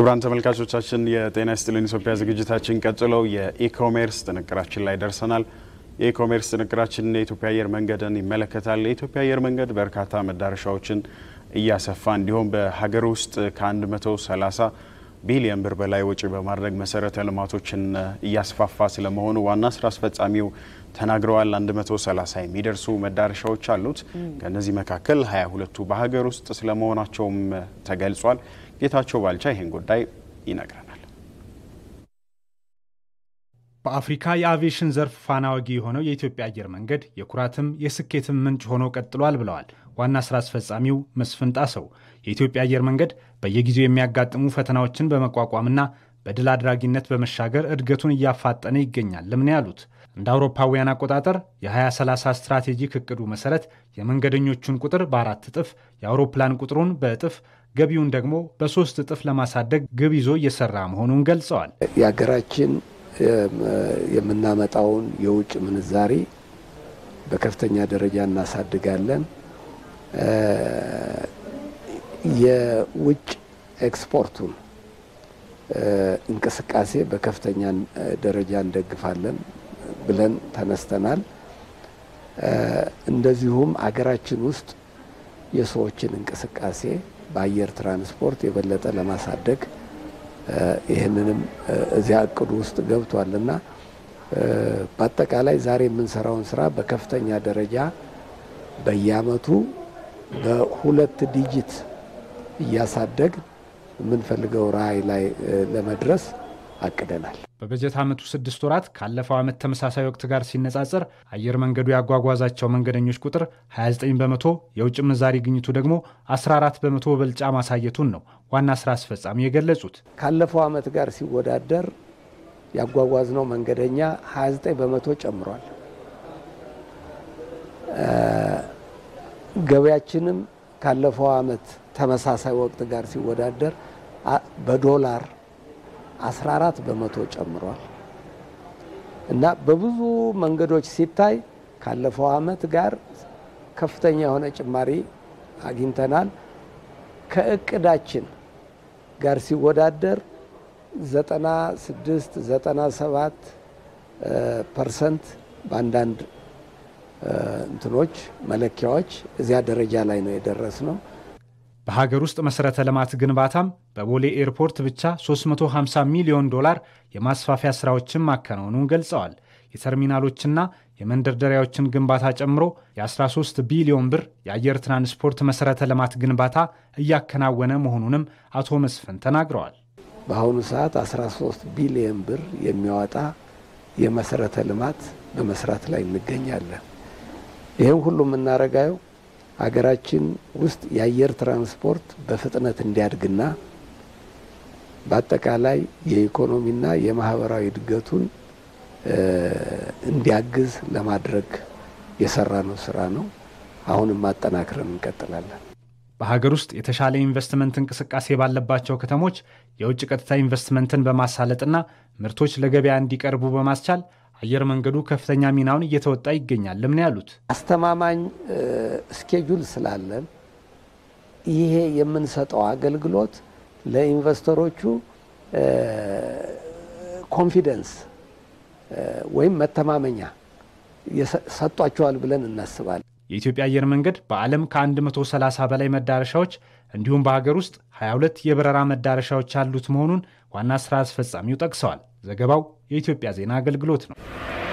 ክቡራን ተመልካቾቻችን የጤና ይስጥልን ኢትዮጵያ ዝግጅታችን ቀጥለው የኢኮሜርስ ጥንቅራችን ላይ ደርሰናል። የኢኮሜርስ ጥንቅራችን የኢትዮጵያ አየር መንገድን ይመለከታል። የኢትዮጵያ አየር መንገድ በርካታ መዳረሻዎችን እያሰፋ እንዲሁም በሀገር ውስጥ ከ130 ቢሊዮን ብር በላይ ወጪ በማድረግ መሰረተ ልማቶችን እያስፋፋ ስለመሆኑ ዋና ስራ አስፈጻሚው ተናግረዋል። 130 የሚደርሱ መዳረሻዎች አሉት። ከእነዚህ መካከል 22ቱ በሀገር ውስጥ ስለመሆናቸውም ተገልጿል። ጌታቸው ባልቻ ይህን ጉዳይ ይነግረናል። በአፍሪካ የአቪዬሽን ዘርፍ ፋና ወጊ የሆነው የኢትዮጵያ አየር መንገድ የኩራትም የስኬትም ምንጭ ሆኖ ቀጥሏል ብለዋል ዋና ስራ አስፈጻሚው መስፍን ጣሰው። የኢትዮጵያ አየር መንገድ በየጊዜው የሚያጋጥሙ ፈተናዎችን በመቋቋምና በድል አድራጊነት በመሻገር እድገቱን እያፋጠነ ይገኛል ለምን ያሉት እንደ አውሮፓውያን አቆጣጠር የ2030 ስትራቴጂክ እቅዱ መሰረት የመንገደኞቹን ቁጥር በአራት እጥፍ የአውሮፕላን ቁጥሩን በእጥፍ ገቢውን ደግሞ በሶስት እጥፍ ለማሳደግ ግብ ይዞ እየሰራ መሆኑን ገልጸዋል። የሀገራችን የምናመጣውን የውጭ ምንዛሪ በከፍተኛ ደረጃ እናሳድጋለን። የውጭ ኤክስፖርቱን እንቅስቃሴ በከፍተኛ ደረጃ እንደግፋለን ብለን ተነስተናል። እንደዚሁም አገራችን ውስጥ የሰዎችን እንቅስቃሴ በአየር ትራንስፖርት የበለጠ ለማሳደግ ይህንንም እዚያ እቅዱ ውስጥ ገብቷልና በአጠቃላይ ዛሬ የምንሰራውን ስራ በከፍተኛ ደረጃ በየአመቱ በሁለት ዲጂት እያሳደግ የምንፈልገው ራዕይ ላይ ለመድረስ አቅደናል። በበጀት ዓመቱ ስድስት ወራት ካለፈው ዓመት ተመሳሳይ ወቅት ጋር ሲነጻጸር አየር መንገዱ ያጓጓዛቸው መንገደኞች ቁጥር 29 በመቶ፣ የውጭ ምንዛሪ ግኝቱ ደግሞ 14 በመቶ በልጫ ማሳየቱን ነው ዋና ስራ አስፈጻሚ የገለጹት። ካለፈው ዓመት ጋር ሲወዳደር ያጓጓዝነው መንገደኛ 29 በመቶ ጨምሯል። ገበያችንም ካለፈው ዓመት ተመሳሳይ ወቅት ጋር ሲወዳደር በዶላር 14 በመቶ ጨምሯል እና በብዙ መንገዶች ሲታይ ካለፈው ዓመት ጋር ከፍተኛ የሆነ ጭማሪ አግኝተናል። ከእቅዳችን ጋር ሲወዳደር 96 97 ፐርሰንት በአንዳንድ እንትኖች መለኪያዎች እዚያ ደረጃ ላይ ነው የደረስ ነው። በሀገር ውስጥ መሠረተ ልማት ግንባታም በቦሌ ኤርፖርት ብቻ 350 ሚሊዮን ዶላር የማስፋፊያ ሥራዎችን ማከናወኑን ገልጸዋል። የተርሚናሎችና የመንደርደሪያዎችን ግንባታ ጨምሮ የ13 ቢሊዮን ብር የአየር ትራንስፖርት መሠረተ ልማት ግንባታ እያከናወነ መሆኑንም አቶ መስፍን ተናግረዋል። በአሁኑ ሰዓት 13 ቢሊዮን ብር የሚያወጣ የመሠረተ ልማት በመስራት ላይ እንገኛለን። ይህም ሁሉ የምናረጋየው ሀገራችን ውስጥ የአየር ትራንስፖርት በፍጥነት እንዲያድግና በአጠቃላይ የኢኮኖሚና የማህበራዊ እድገቱን እንዲያግዝ ለማድረግ የሰራነው ስራ ነው። አሁንም ማጠናክረን እንቀጥላለን። በሀገር ውስጥ የተሻለ ኢንቨስትመንት እንቅስቃሴ ባለባቸው ከተሞች የውጭ ቀጥታ ኢንቨስትመንትን በማሳለጥና ምርቶች ለገበያ እንዲቀርቡ በማስቻል አየር መንገዱ ከፍተኛ ሚናውን እየተወጣ ይገኛል። ለምን ያሉት አስተማማኝ ስኬጁል ስላለን ይሄ የምንሰጠው አገልግሎት ለኢንቨስተሮቹ ኮንፊደንስ ወይም መተማመኛ ሰጧቸዋል ብለን እናስባለን። የኢትዮጵያ አየር መንገድ በዓለም ከ130 በላይ መዳረሻዎች እንዲሁም በሀገር ውስጥ 22 የበረራ መዳረሻዎች ያሉት መሆኑን ዋና ስራ አስፈጻሚው ጠቅሰዋል። ዘገባው የኢትዮጵያ ዜና አገልግሎት ነው።